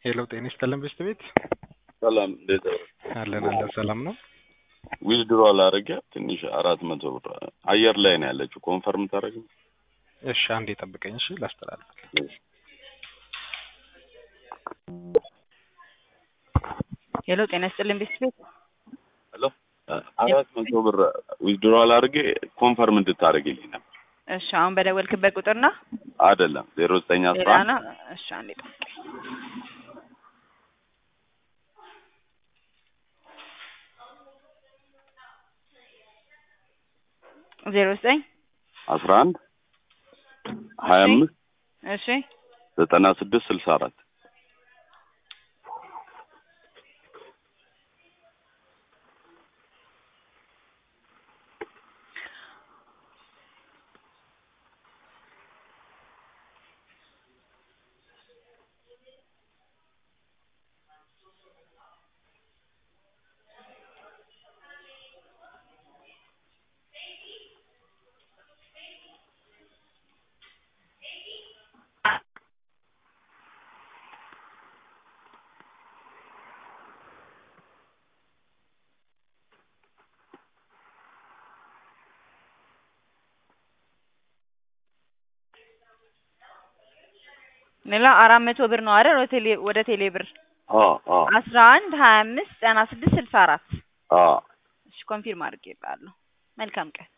ሄሎ ጤና ይስጥልን በሽት ቤት ሰላም እንዴት ነው? አለን አለን ሰላም ነው። ዊዝድሮ አላረገ ትንሽ አራት መቶ ብር አየር ላይ ነው ያለችው። ኮንፈርም ታደረግ እሺ አንዴ ጠብቀኝ እሺ ላስተላልፍ ሄሎ ጤና ይስጥልን ቤት ቤት ሄሎ አራት መቶ ብር ዊዝድሮ አላረገ ኮንፈርም እንድታደርግልኝ ነበር። እሺ አሁን በደወልክበት ቁጥር ነው አይደለም ዜሮ ዘጠኝ አስራ ሌላ አንድ ነው እሺ አንዴ ጠብቀኝ ዜሮ ዘጠኝ አስራ አንድ ሀያ አምስት እሺ ዘጠና ስድስት ስልሳ አራት ሌላ አራት መቶ ብር ነው አይደል ወደ ቴሌ ወደ ቴሌ ብር አስራ አንድ ሀያ አምስት ዘጠና ስድስት ስልሳ አራት እሺ ኮንፊርም አድርጌልሃለሁ መልካም ቀን